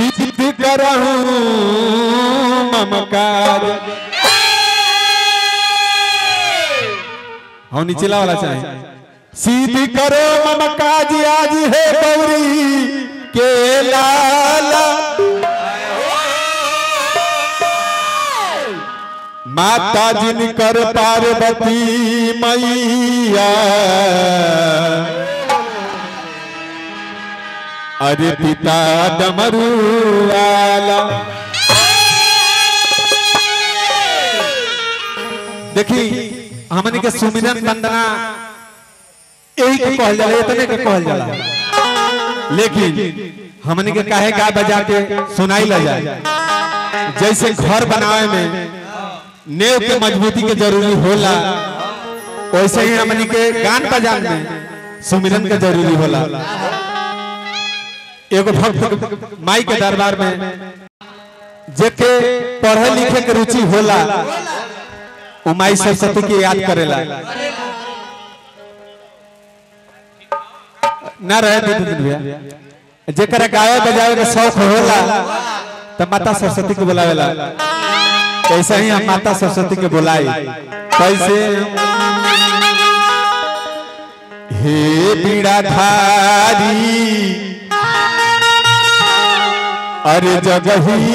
सिद्ध करहूं ममकार हाँ नीचेला वाला चाहे सीधी करो मम काज आज है गौरी के लाला माता जिनकर पार्वती मैया अरे पिता डमरू वाला देखी हमनी के सुमिरन वंदना यही के कहल जाला इतने के कहल जाला लेकिन हमनी के काहे गा बजा के सुनाई ला जाए जैसे घर बनावे में नेव के मजबूती के जरूरी होला वैसे ही हमनी के गान बजान में सुमिरन के जरूरी होला एगो भक्त माई के दरबार में जेके पढ़े लिखे के रुचि होला उ माई सरस्वती के याद करेला ना रहे दे दिन भैया जेकरा गावे बजावे के शौक होला तो माता सरस्वती के बुलावेला ऐसा ही हम माता सरस्वती के बुलाई कैसे हे बीड़ाधारी अरे जगही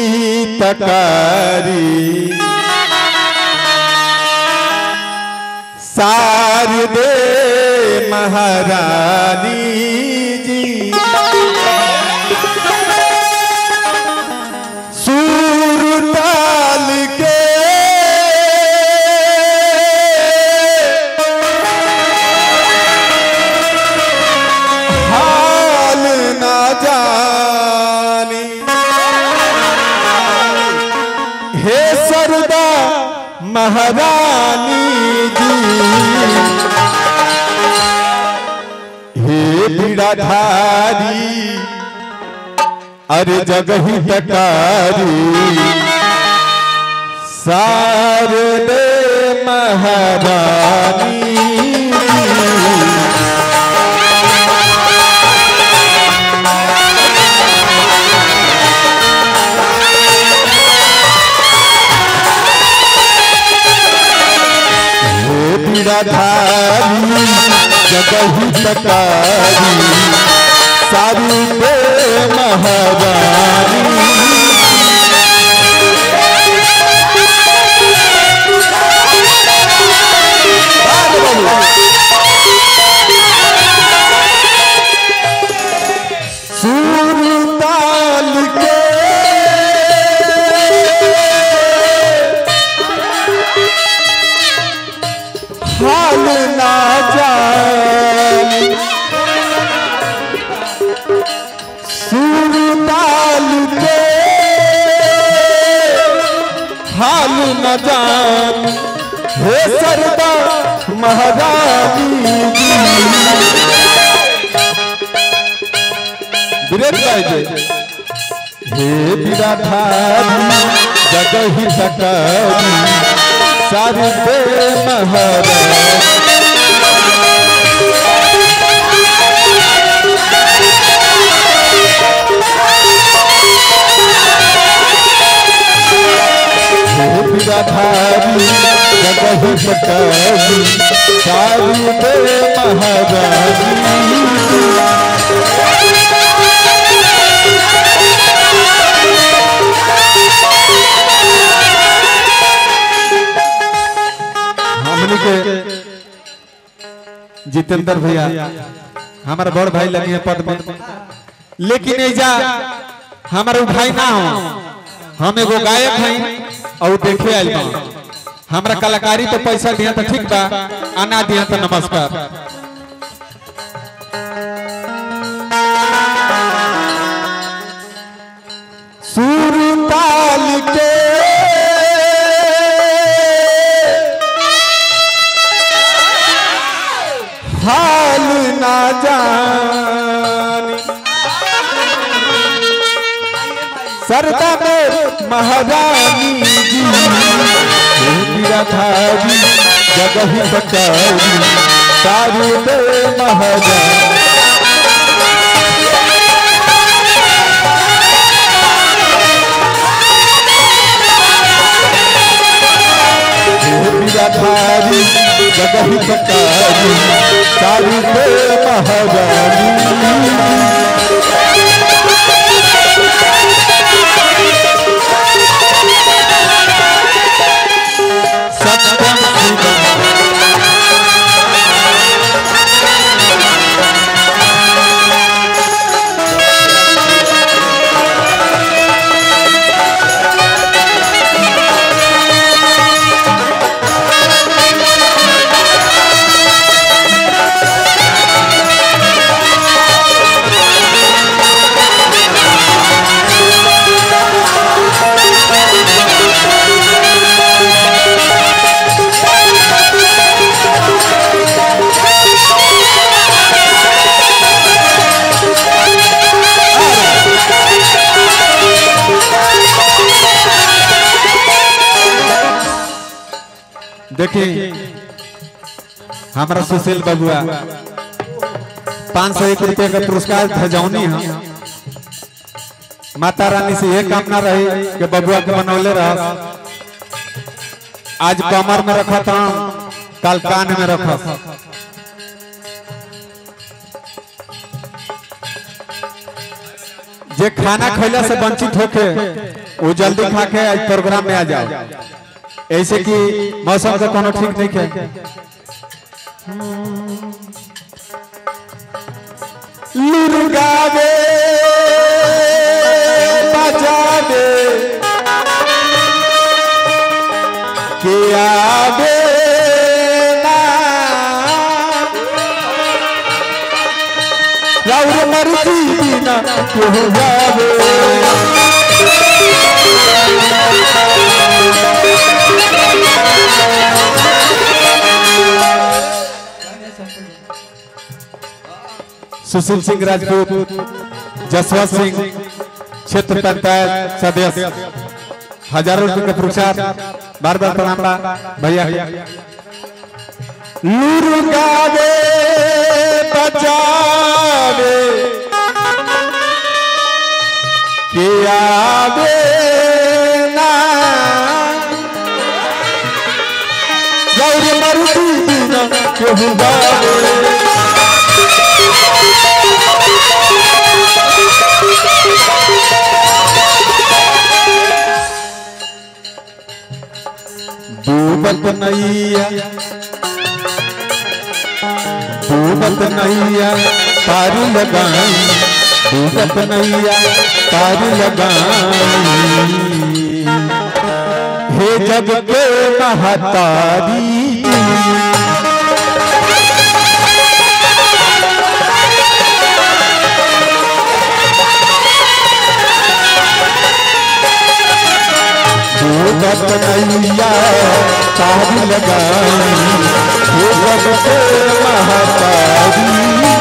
तकारी शारदे महारानी जी सूर ताल के हाल ना जानी हे सरदा महारानी जी हे बीड़ाधारी अरे जगही तकारी सारदे महारानी हे बीड़ाधारी जगही तकारी सारी दे महारानी सूर ताल के हाल ना जानी सूर ताल के हाल न जान हे सरदा महारानी जी विरेट गाय जे हे विराधारी जगही तकारी सारी दे महारानी धारी जगह सकारी सारी दे महारानी हमनी के जितेंद्र भैया हमारा बड़ भाई लगे हैं पद में लेकिन ऐजा हमारा भाई ना हो हम एगो गायक हैं और देखे आयल बा हमरा कलाकारी तो पैसा दिया तो ठीक बा आना दिया तो नमस्कार सुर ताल के हाल ना जानी सरदा में महारानी जी मेरा थारी जगह बचारी सारू दे महारानी थारी जगह पकारी चारू पे महारानी सत्यम शिवम देखिए हमारा सुशील बबुआ पाँच सौ एक रुपये का पुरस्कार भेजौनी है माता रानी से यह कामना रही कि बबुआ के बनौले रह आज कमर में रखा था कल कान में रखा जे खाना खैला से वंचित होके वो जल्दी खा के आज प्रोग्राम में आ जाओ ऐसे कि मौसम का कोनो ठीक नहीं है लुरगावे बजावे के आवे ना राउर मर्जी बिना को जावे सुशील सिंह राजपूत जसवंत सिंह क्षेत्र पंचायत सदस्य हजारों रुपए का पुरस्कार बार बार प्रणाम बा भैया लूरू गावे बजावे के आवे ना गौरी मरुदी बिना केहू गावे डूबत नैया डूबत नैया तारी लगाई डूबत नैया तारी लगाई हे जग के महतारी डूबत नैया तारी लगाई हे जग के महतारी